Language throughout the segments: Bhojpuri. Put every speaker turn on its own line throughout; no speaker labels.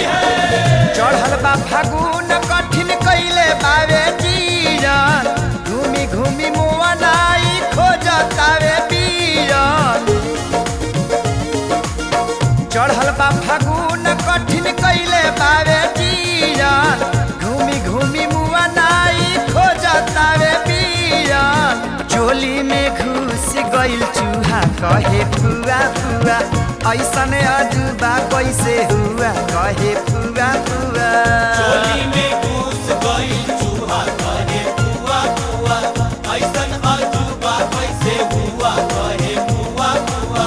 चढ़ल बा फागुन कठिन कैले बावे जीवन घूमी घूमी मुआ नाई खोजतावे बीरन चढ़ल बा फागुन कठिन कैले बावे जीवन घूमी घूमी मुआ नाई खोजतावे बीरन चोली में घुस गइल चूहा कहे फुआ फुआ ऐसन अजूबा कैसे हुआ कहे फुआ फुआ
चोली में घुस गइल चूहा कहे बुआ बुआ ऐसन अजूबा कैसे हुआ कहे बुआ बुआ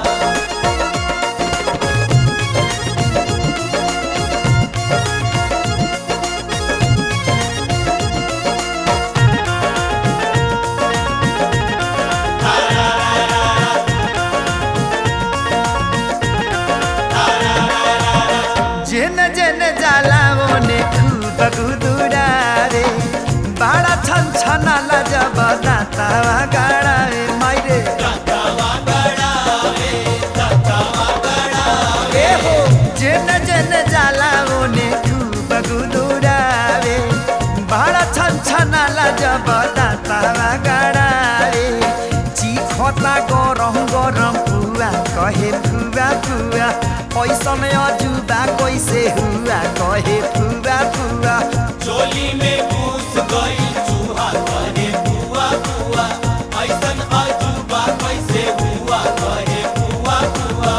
जेन जेन जाला ओने खूब गुदुरा रे बाड़ा छन छना जब दातावा गाड़ा रे माइरे ए हो जेन जेन जाला ओने खूब गुदुरा रे बाड़ा छन छना जब दातावा गाड़ा रे चिखता गरम गरम पुआ कहे फुआ फुआ ऐसन अजूबा कैसे हुआ कहे फुआ फुआ
चोली में घुस गइल चूहा कहे बुआ बुआ ऐसन अजूबा कैसे हुआ कहे बुआ बुआ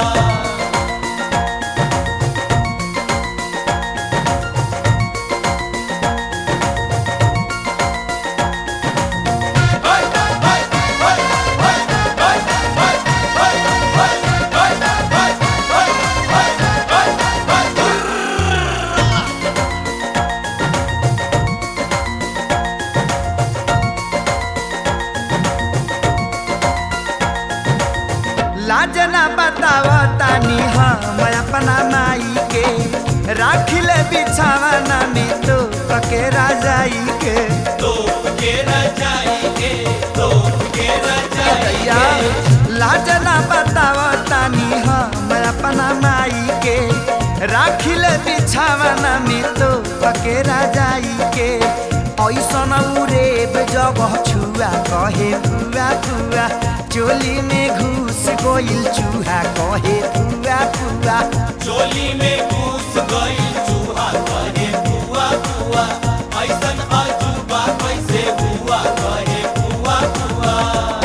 लाज ना बताव तानी हम अपना माई के राखिले बिछावना में तो पके राजाई के
तोप के रजाई के तोप के रजाई
दैया लाज ना बताव तानी हम अपना माई के राखिले बिछावना में तो पके राजाई के ऐसन उरेब जगह छुआ कहे फुआ फुआ चोली में घुस गोइल चूहा कहे फुआ फुआ
चोली में घुस गइल चूहा कहे बुआ बुआ ऐसन अजूबा कैसे हुआ कहे बुआ बुआ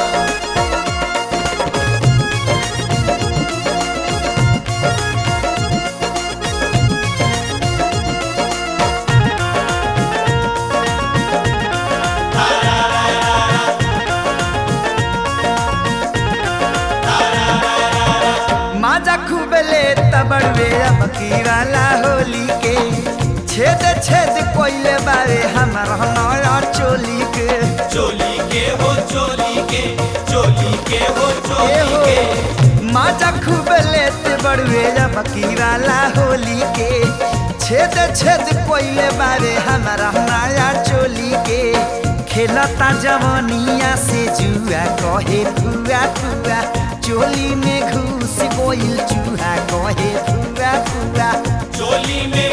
माजा खूब ले तबड़वे अब की वाला होली के छेद छेद कोइले बारे हमर नया चोली के
चोली के हो चोली के चोली के हो
ए
चोली
हो
के
माजा खूब ले तबड़वे अब की वाला होली के छेद छेद कोइले बारे हमर नया चोली के खेलता जवनिया से जुआ कहे फुआ फुआ चोली में घुस गोइल चूहा कहे फुआ फुआ
चोली में